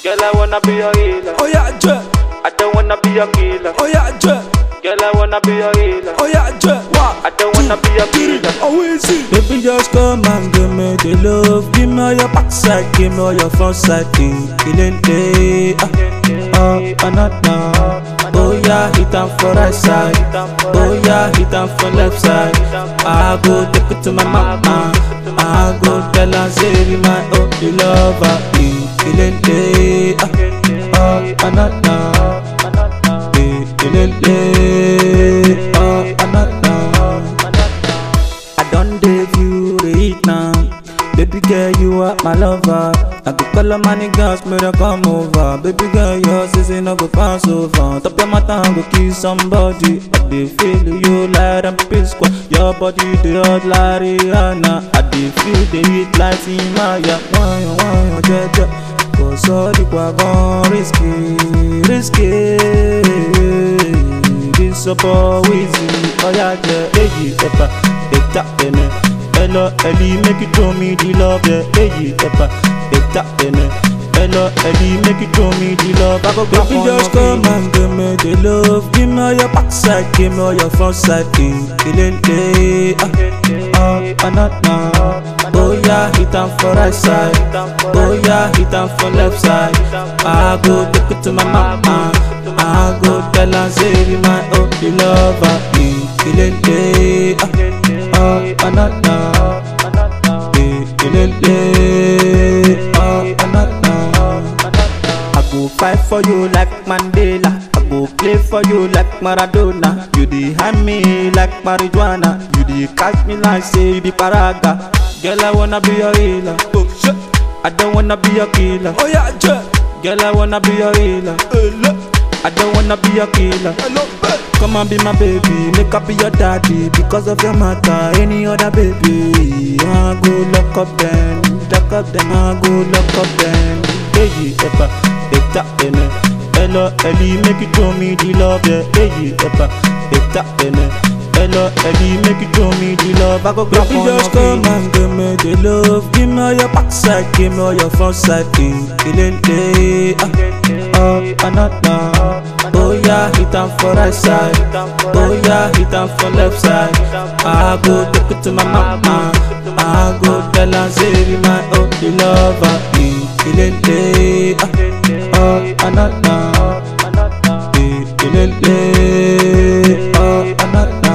Girl, I wanna be your healer. Oh yeah, J. I don't wanna be your killer. Oh yeah, J. Girl, I wanna be your healer. Oh yeah, J. One. I don't wanna be your killer. Oh easy. Baby, just come and give me the love. Give me all your backside, give me all your front side. Eh, Killing day. Ah, oh, another. Oh yeah, hit am for right side. Oh yeah, hit am for left side. I go take it to my mama. I go tell her say be my only lover. Eh, Killing day. Ah, oh, another. Eh, killing day. Ah, another. I don't date you, the heat now. Baby girl, you are my lover. I could call up my niggas, me to come over. Baby girl, your sister no go pass over. Top your mata, go kiss somebody. I dey feel you like them P-Square. Your body, the hot like Rihanna. I dey feel the heat like Timaya. Why, why, jeje. Cause all the wagon risky, risky. This a boy easy. Oh yeah, yeah, eyi ẹ̀bà, ẹ̀ta ẹ̀nẹ̀. Ẹ lọ ẹ̀lí make you show me the love, yeah, eyi ẹ̀bà, ẹ̀ta ẹ̀nẹ̀. Ẹ lọ ẹ̀lí make you show me the love. I go grab Baby, one just of come you. and give me the love. Give me all your backside, give me all your front side. Eh, killing day. Ah, ah, another. Oh yeah, hit am for right side. Oh yeah, hit am for left side. I go take it to my mama. I go tell her say be my only lover. Eh, killing day. Ah, ah, another. Eh, killing day. Ah, another. I go fight for you like Mandela. I go play for you like Maradona. You dey hand me like marijuana. You dey catch me like say you be paraga. Girl, I wanna be your healer. Oh shit. I don't wanna be your killer. Oh yeah, J. Girl, I wanna be your healer. I don't wanna be your killer. Come and be my baby, make up be your daddy because of your matter. Any other baby, I go lock up them, lock up them, I go lock up them. Hey, epa, eta ene, elo eli make you show me the love, yeah. Hey, epa, eta ene, elo eli make you show me the love. I go grab Baby, one just of come you. and give me the love. Give me all your backside, give me all your front side. Eh, killing day. Ah, ah, another. Oh yeah, hit am for right side. Oh yeah, hit am for left side. I go take it to my mama. I go tell her say be my only lover. Eh, killing day. Ah, ah, another. Eh, killing day. Ah, another.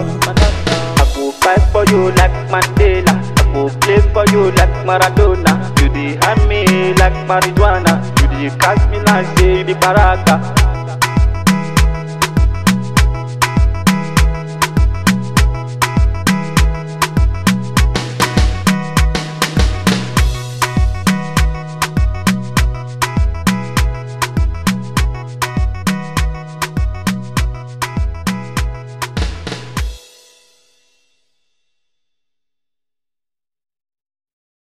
I go fight for you like Mandela. I go play for you like Maradona. You dey hand me like marijuana. You dey catch me like say you be paraga.